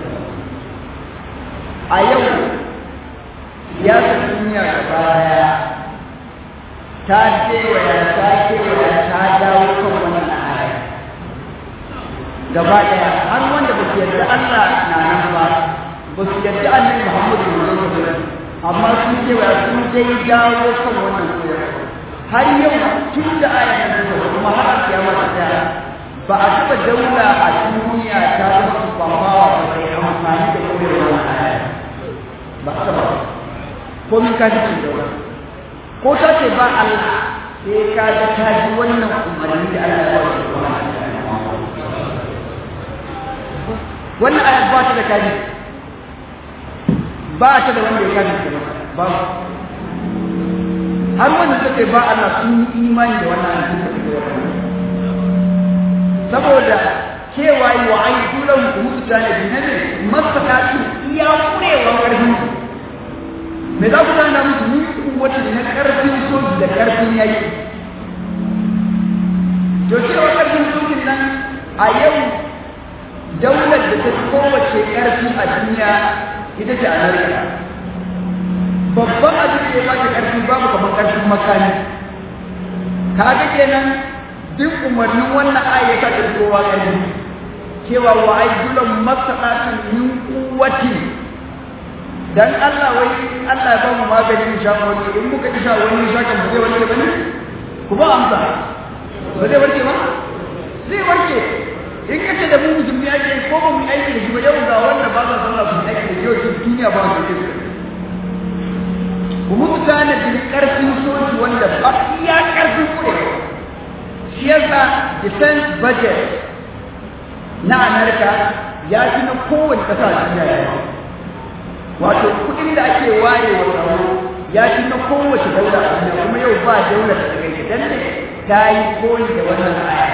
Speaker 2: a yau siyasar duniya gaba daya ta kewaya ta kewaya ta dawo kan wannan aya gaba daya har wanda ba su yarda Allah na nan ba ba su yarda Annabi Muhammadu sallallahu alaihi wasallam amma sun kewaya sun dai dawo kan wannan koyarwa har yau tun da aya ta zo kuma har kiyama ta tsaya ba a taɓa daula a duniya ta zama su kwamawa ba sai amfani da koyarwa aya ba a taɓa ko min ka ji daula ko ta ce ba Allah sai ka ga ta ji wannan umarni da Allah ya ba wannan ayat ba ta da kaji ba ta da wanda ya kaji ta ba har wanda suka ba Allah sun yi imani da wannan ayat da take wannan saboda cewa yi wa ayi dulan mutu ta ne ne masakatu iya kurewa karfin me za ku tana musu ni wata na karfin soji da karfin yaki to cewa karfin sojin nan a yau daular da ta kowace karfi a duniya ita ce amerika babban abin da ya ba ta ƙarfi babu kamar ƙarfin makami kaga kenan duk umarnin wannan aya ta ta kowa ƙarfi cewa wa aidulan masalatun min quwwati dan Allah wai Allah ya ba mu maganin sha wani in muka isha wani sha kan zai warke bane ku ba amsa ba zai warke ba zai warke in kace da mu musulmi ake ko ba mu aiki da shi ba yau ga wanda ba za sallah su aiki da yau duniya ba su aiki kuma mutane da karfin soji wanda ba iya karfin kure shi yasa defense budget na Amerika ya fi na kowace ƙasa a duniya wato kuɗin da ake ware wa tsaro ya fi na kowace daula a duniya kuma yau ba daula da ta gaishe dan ne ta yi koyi da wannan aya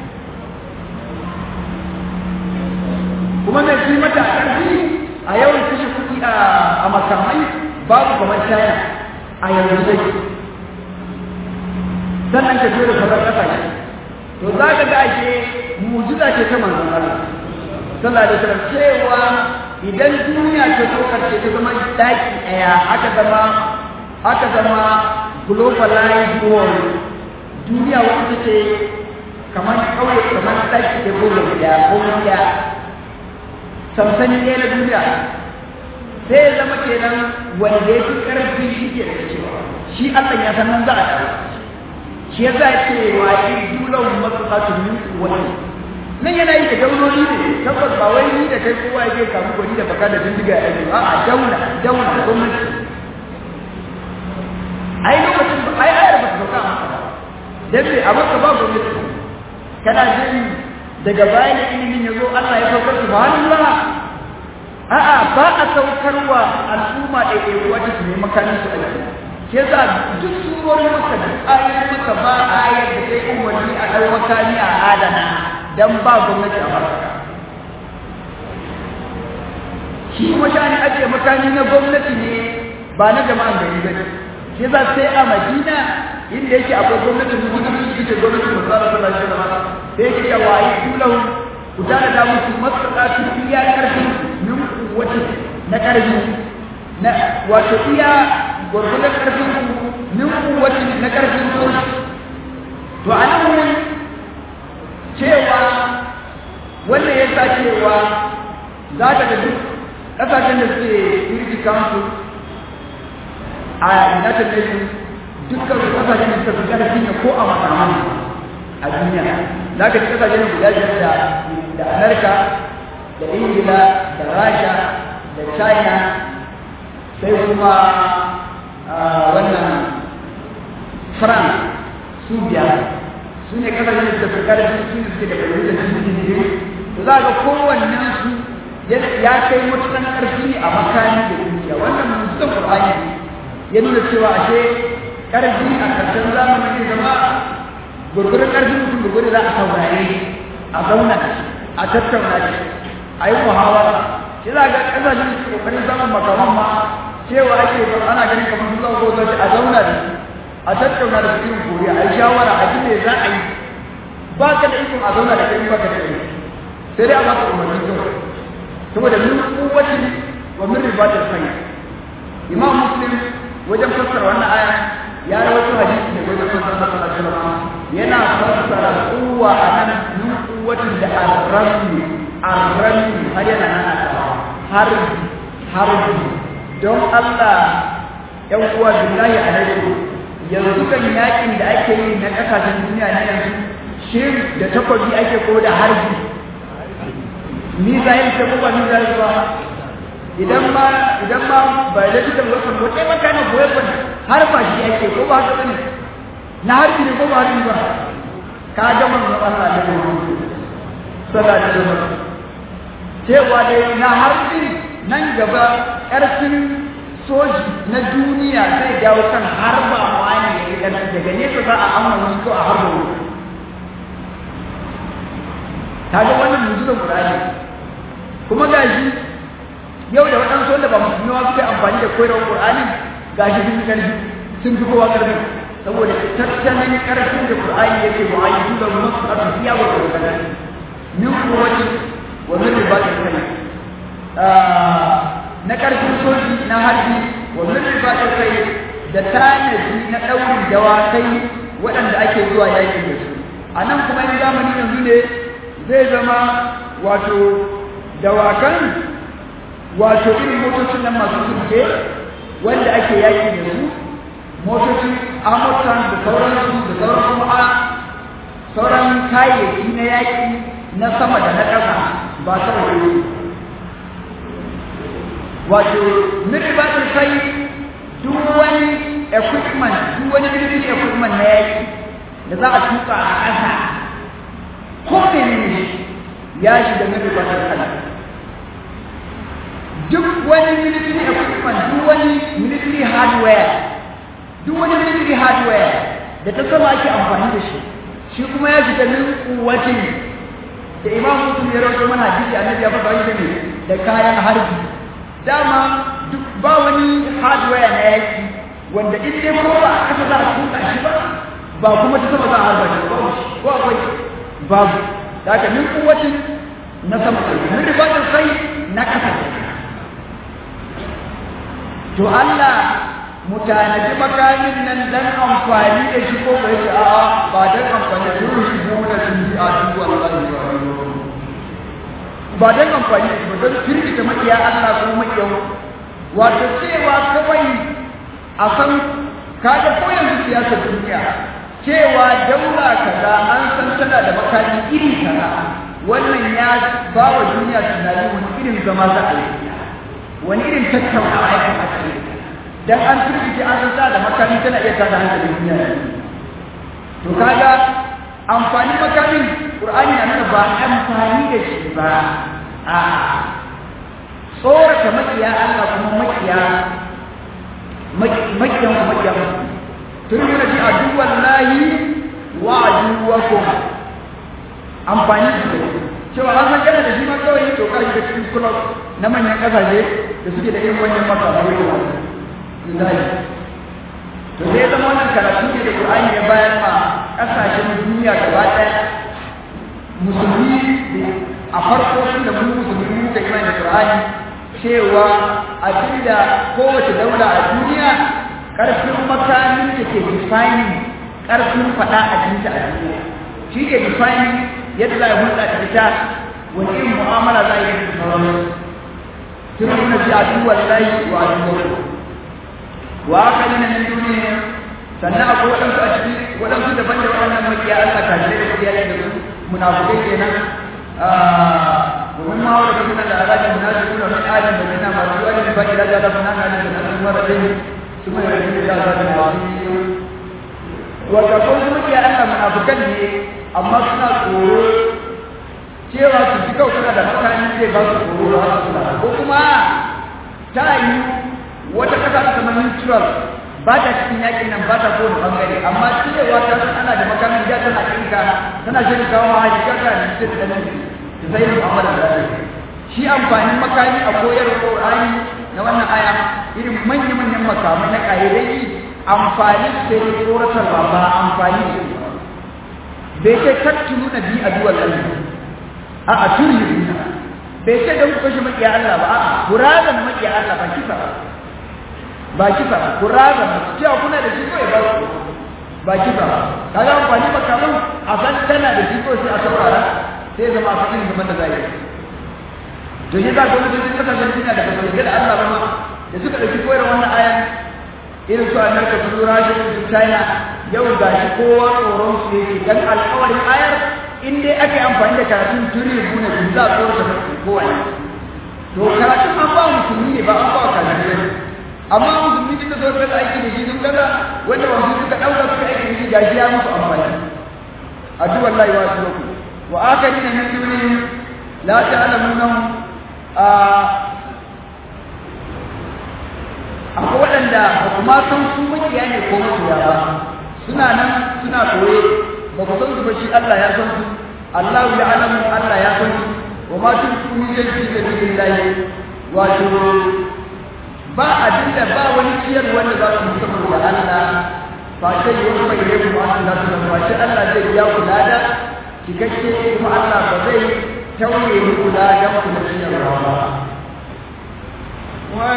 Speaker 2: kuma mai fi mata ƙarfi a yawan kashe kuɗi a makamai babu kamar China a yanzu dai sannan ka jera sauran ƙasashe to za ka ga ake mujiza ce ta manzon Allah sallallahu alaihi wasallam cewa idan duniya ta zo karshe ta zama daki daya aka zama aka zama globalized world duniya wanda ce kamar kauye kamar daki da goma da goma da sansani ɗaya na duniya sai ya zama kenan wanda ya fi ƙarfi shi ke da cewa shi Allah ya san nan za a shi ya za ce wa yi dulan matsatsu min wani nan yana yi da daunoni ne tabbas ba wai ni da kai kowa yake kamu gwani da baka da bindiga ya yi a a dauna dauna gwamnati ai lokacin ba ai ayar ba ta sauka a maka dan me a maka ba gwamnati kana jin daga baya da ilimin ya zo Allah ya saukar subhanallah a'a ba a saukarwa al'umma da ke wata su ne makanin su aiki ke za duk surorin maka da ayoyin maka ba ayar da sai umarni a ɗau makami a adana dan ba gwamnati a farka shi kuma shani ake makami na gwamnati ne ba na jama'an gari ba ke za sai a madina inda yake akwai gwamnatin musulunci ita gwamnatin musulunci sallallahu alaihi wasallam sai yake cewa yi kulahu ku tana da musu masallatu iya karfi min kuwati na karfi na wato iya gurgurdan karfin ku min kuwati na karfin ku to anan wurin cewa wannan ya sa cewa za ta ga duk ƙasashen da suke Security Council a United Nations dukkan su ƙasashen da suka fi ƙarfi ne ko a makaman a duniya za ka ji ƙasashen guda biyar da da Amerika da Ingila da Rasha da China sai kuma wannan France su biyar su ne kasashen da suka karfi su ne suke da fahimtar cikin jiri to za ga kowannen su ya kai matukan karfi a makani da dukiya wannan musulun qur'ani ya nuna cewa ashe karfi a karshen zamanin zai zama gurgurin karfin mutum da gudu za a saurare a zauna a tattauna shi a yi muhawara shi za ga kasashen su kokarin samun makaman ma cewa ake ana ganin kamar su zama ko a zauna da su a tattauna da cikin koriya a yi shawara a ji me za a yi ba ka da ikon a zauna da kai ba ka da kai sai dai a baka umarni kawai saboda min kuwatin wa min ribatil khayr imam muslim wajen fassara wannan aya ya rawaito hadisi ne wajen fassara sallallahu alaihi wasallam yana fassara kuwa anan min kuwatin da arrami arrami har yana nan har har don Allah ‘yan uwa billahi alaikum yanzu kan yakin da ake yi na kasashen duniya na yanzu shin da takwabi ake ko da harbi misayin ce ko ba misayin ba idan ma idan ma ba da duka wasan ko kai maka na goye ba har ba shi ake ko ba haka bane na harbi ne ko ba harbi ba ka ga manzon Allah da sallallahu alaihi wasallam cewa dai na harbi nan gaba ƙarfin soji na duniya zai dawo kan harba wani ya yi ƙarfi daga nesa za a auna wani ko a harba wani ta ga wannan mujizan ƙurani kuma gashi yau da waɗansu wanda ba musulmi wa suke amfani da koyarwar ƙur'ani gashi sun fi ƙarfi sun fi kowa ƙarfi saboda tattalin ƙarfin da ƙur'ani yake mu'ayyidu da masu ƙarfi iya wa ƙarfi min kuwaci wa min ribatin kai na ƙarfin soji na harbi wa min ribatil khayl da tanadi na ɗaurin dawakai waɗanda ake zuwa yaƙi da su a nan kuma in zamani yanzu ne zai zama wato dawakan wato irin motocin nan masu sulke wanda ake yaƙi da su motocin amurkan da sauransu da sauran kuma sauran kayayyaki na yaƙi na sama da na ƙasa ba kawai wato mirbatul kai duk wani equipment duk wani military equipment na yaƙi da za a tuka a ƙasa ko menene ya shiga mirbatul kai duk wani military equipment duk wani military hardware duk wani military hardware da ta sama ake amfani da shi shi kuma ya shiga min kuwatin da imam muslim ya rawaito mana hadisi annabi ya faɗa shi ne da kayan harbi dama duk ba wani hardware na yaki wanda in dai ko ba a kasa za a tuka shi ba ba kuma ta sama za a harba shi ba ko akwai babu da haka min kuwatin na sama min ribatin sai na kasa to Allah mutanaji makamin nan dan amfani da shi ko bai ce a'a ba dan amfani da shi ko da shi a duk wallahi ba dan amfani da shi ba dan firgita makiya Allah ko makiyan wato cewa kawai a san kaga ko yanzu siyasar duniya cewa daula kaza an san tana da makami iri kaza wannan ya ba wa duniya tunani wani irin zama za a yi wani irin tattaunawa ya kamata yi dan an turkice an san da makami tana iya tada hankalin duniya to kaga amfani makamin qur'ani na nuna ba amfani da shi ba a tsorata makiya Allah kuma makiya makiyan kuma makiya tun yana ji aduwan lahi wa aduwakum amfani da shi cewa an san kana da shi ma kawai to ka shiga cikin club na manyan kasashe da suke da irin wannan makamai lillahi to sai zama wannan karatu ne da Qur'ani ya bayar ma kasashen duniya gaba ɗaya musulmi a farko da mu musulmi muka imani da Qur'ani cewa abinda kowace daula a duniya ƙarfin makamin da ke defining ƙarfin faɗa a jinta a duniya shi ke defining yadda za a hulɗa da ita wani irin mu'amala za a yi da sauransu tun nuna ji a duk wallahi wa a duk wa aka nuna min duniya sannan akwai waɗansu a ciki waɗansu daban da waɗannan makiya Allah ka jire da kiyaye da su munafukai kenan ومن ما ورد من الأعراض المنافقون من آدم ومن ما سوى من بني لا جاد من آدم من مرتين ثم يرجع إلى ذات عظيم وتقول لك يا أنا منافقين أما سنا tsoro cewa su ji kawai suna da makami zai ba su tsoro ba su suna ko kuma ta yi wata kasa ta zama neutral ba ta cikin yakin nan ba ta kowane bangare amma cewa ta san ana da makamin da tana kinka tana shirin kawo ma haji kaka da ce da nan da sai mu'amala da zai shi amfanin makami a koyar Qur'ani na wannan aya irin manya manyan makamai na kaidai amfani da ne tsoratarwa ba amfani da bai ce kattunu na bi a duwal Allah a a turi bai ce don kashe makiya Allah ba a kurazan makiya Allah ba kisa ba ba kisa ba kurazan ba cewa kuna da shi ko ya ba ba kisa ba kaga amfani makaman a san tana da shi ko sai a saurara sai zama a cikin zaman da za yi to shi za ka wani cikin kasashen duniya da basu yarda da Allah ba ma da suka ɗauki koyar wannan ayan irin su Amerika su Rasha su China yau ga shi kowa tsoron su yake dan alƙawarin ayar in dai aka yi amfani da karatun turi bune bin za a tsoro da kowa ne to karatun an ba musulmi ne ba an ba kafirai ne amma musulmi duk da zo da aiki da shi sun kaga wanda ba su suka ɗauka suka aiki da shi gashi ya musu amfani addu'a Allah wa su وآخرين من دونهم لا تعلمونهم akwai waɗanda ba kuma san su makiya ne ko makiya ba suna nan suna koye ba ku san su ba shi Allah ya san su Allah ya alamu Allah ya san su wa ma tun kun yi shi da billahi wato ba abin da ba wani ciyar wanda za su musamman da Allah ba sai yi wani mai rai kuma Allah su ba shi Allah zai biya ku lada cikakke kuma Allah ba zai tauye muku ladan ku da ciyarwa ba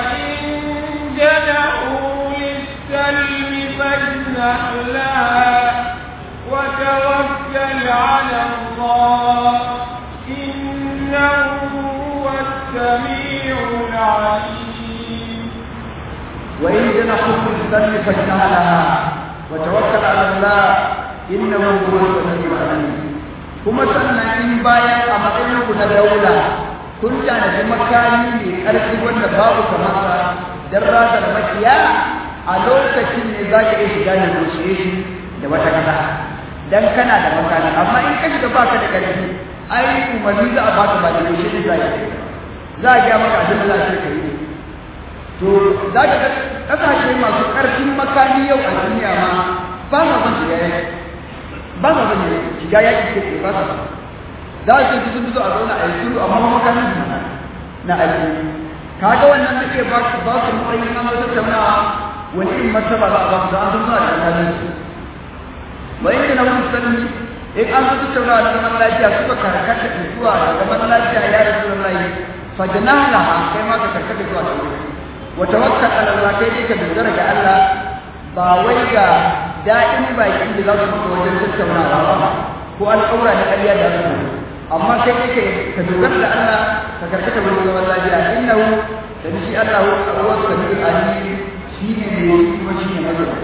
Speaker 1: السميع العليم
Speaker 2: وإن جنحوا للذنب فاجنح لها وتوكل على الله إنه هو السميع العليم kuma sannan in bayan a matsayin ku na daula kun tanadi makami mai ƙarfi wanda babu kamar sa dan razar makiya a lokacin ne za ka iya shiga negotiation da wata kasa dan kana da makami amma in ka shiga baka da ƙarfi ai umarni za a baka ba negotiation za ka za a gaya maka abin da za ka yi to za ka ga kasashe masu ƙarfin makami yau a duniya ma ba sa son shiga yaki ba sa son shiga yaki ke ke ba sa son za su ji sun fito a zauna a yi sulhu amma makamin su na aiki kaga wannan nake ba su ba su matsayin an zo tattaunawa wani irin martaba za a ba su da an san suna da makamin su ba inda na wani sanni in an zo tattaunawa da zaman lafiya suka karkata zuwa da zaman lafiya ya rasu da layi fajnala kai ma ka karkata zuwa da wuri wa tawakkal ala Allah kai dai ka dogara ga Allah ba wai ga da'in baki da za su fito wajen tattaunawa ba ko al'aura na ƙarya da su amma kai dai ka ka dogara da Allah ka karkata wurin zaman lafiya innahu da shi Allah huwa samiul alim shi ne ne kuma shi ne mazan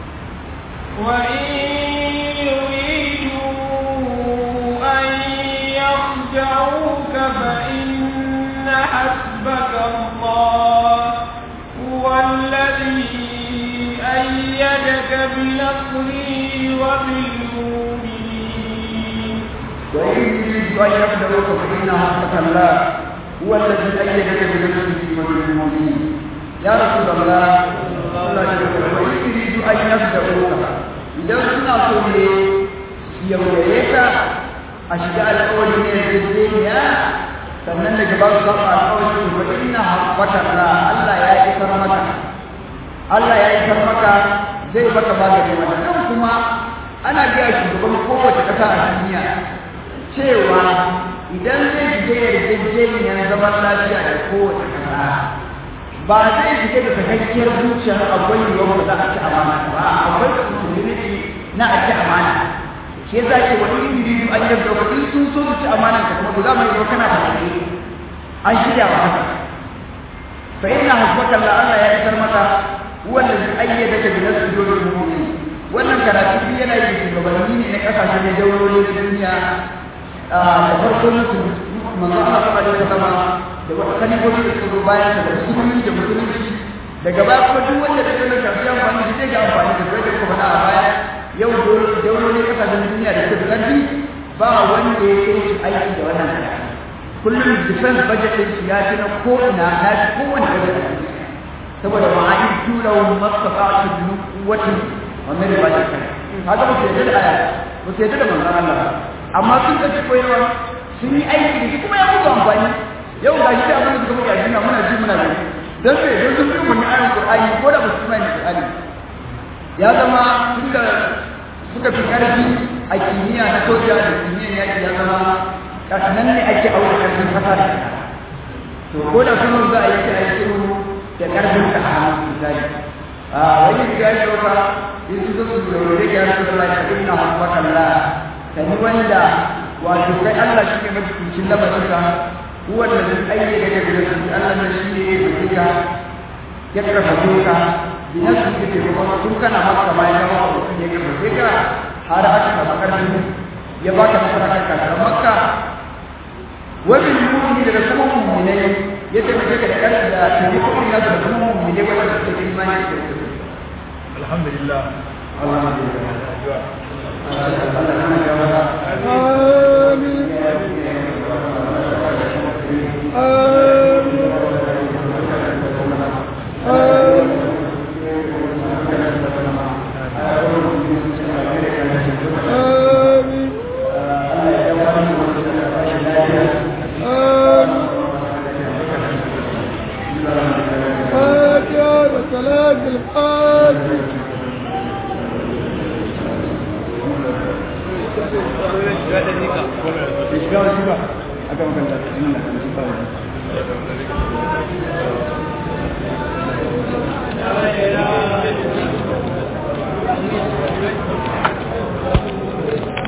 Speaker 1: وإن يريدوا أن يخدعوك فإن حسبك الله هو الذي أيدك بنصره وبالمؤمنين
Speaker 2: وإن يريدوا أن يخدعوك فإن حسبك الله هو الذي أيدك بنصره وبالمؤمنين يا رسول الله صلى الله عليه وسلم وإن يريدوا أن يخدعوك إذا سنا سوني يويك أشجع الأول من الدنيا sannan daga ba su saba alƙawari wa inna haqqaka la Allah ya isar maka Allah ya isar maka zai baka magani mata kan kuma ana biya shugaban kowace ƙasa a duniya cewa idan zai shiga yarjejeniyar zaman lafiya da kowace ƙasa ba zai shiga da sakakkiyar zuciyar akwai yiwuwar ba za a ci amana ba akwai possibility na a ci amana shi yasa ce wa in yuridu an yabda ku in sun so su ci amanan ka kuma za mu yi kana da hakki an shirya wa haka fa inna hasbaka Allah Allah ya isar maka huwa allazi ayyadaka bi nasrihi wal mu'minin wannan karatu shi yana yi shugabanni ne na kasashe da daurori na duniya da farko na su manzo Allah sallallahu alaihi wasallam da wata kalibobi da suka zo bayan da musulmi da musulunci daga baya kuma duk wanda da kallon shafi amfani da zai ga amfani da kai da kuma faɗa a baya yau daurori kasashen duniya da suka karfi ba wanda ya kai su aiki da wannan karatu kullum defense budget din shi ya ci na ko ina na ci kowane budget a duniya saboda ma'ani tura wa mastafa'atu bi quwwatin wa min budget haka ba su yadda da aya ba su yadda da manzon Allah amma sun ga koyarwa sun yi aiki da shi kuma ya mutu amfani yau ga shi da abin da suka muka duniya muna ji muna gani dan sai don sun fi mun ayan Qur'ani ko da ba su mai Qur'ani ya zama tunda suka fi karfi a kimiyya na soja da kimiyyar yaki ya zama nan ne ake aure karfin kasa da kasa to ko da kuma za a yi ta aiki da karfin ka a misali a wani da ya shauka in su zo su zaure ga yasu da lafiya inna habbaka Allah tani wanda wato kai Allah shi ne mafificin lamarinka huwa da zai ayyana ka da su Allah ne shi ne ya fika ya karfafe ka bi nasu ke taimakon tun kana maka bayan ka ba mutum ya karfafe ka har aka samu karfin ya baka nasara kan kasar makka wabin mu'mini daga kuma mu'minai ya taimake ka da ƙarfi da taimakon nasu da kuma mu'minai wanda suke da imani da su
Speaker 3: alhamdulillah
Speaker 2: آمين آمين آمين فاتحة وسلام الفاتح
Speaker 3: Thank you.